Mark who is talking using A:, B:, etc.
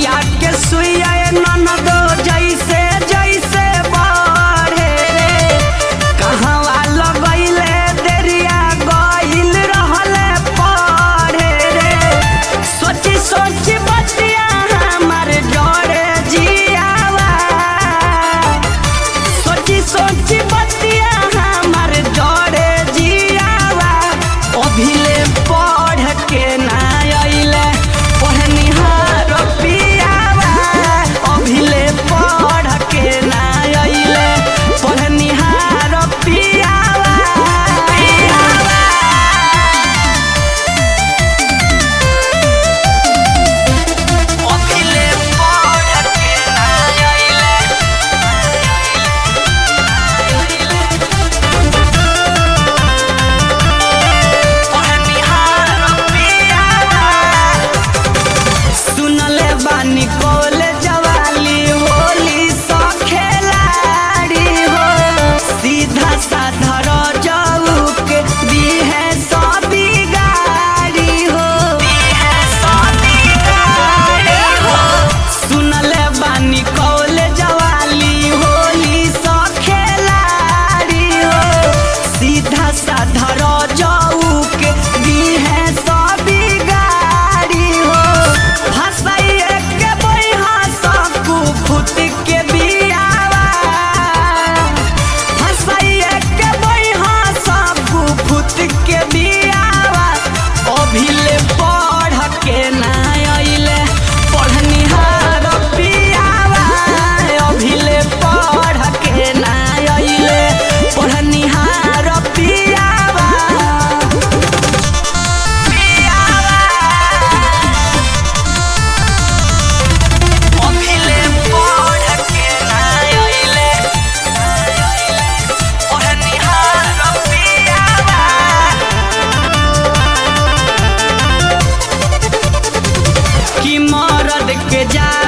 A: रुइया के सुइया ननदो जैसे जैसे बढ़े रे कहवा लगैले देरिया गइल रहले पढ़े रे सोची सोची बतिया हमर डरे जियावा सोची सोची बतिया हमर डरे जियावा अभिले पढ़ के ना अइले पढ़निहार पियावा अभिले पढ़ के ना अइले पढ़निहार पियावा पियावा अभिले पढ़ के ना अइले पढ़निहार पियावा सुनले बानी कॉलेज वाली होली सो खेलाड़ी हो सीधा साधा रजाऊ के दीहे सो बिगाड़ी हो दीहे सो बिगाड़ी हो सुनले बानी कॉलेज वाली होली सो खेलाड़ी हो सीधा साधा रजाऊ के दीहे सो बिगाड़ी हो हंसाइए के बैहा सकू फुट के बियावा हंसाइए के बैहा सकू फुट के बियावा अभिले पढ़ के ना अइले पढ़निहार पियावा अभिले पढ़ के ना अइले पढ़निहार पियावा अभिले पढ़ के ना अइले पढ़निहार पियावा कि मरद के जा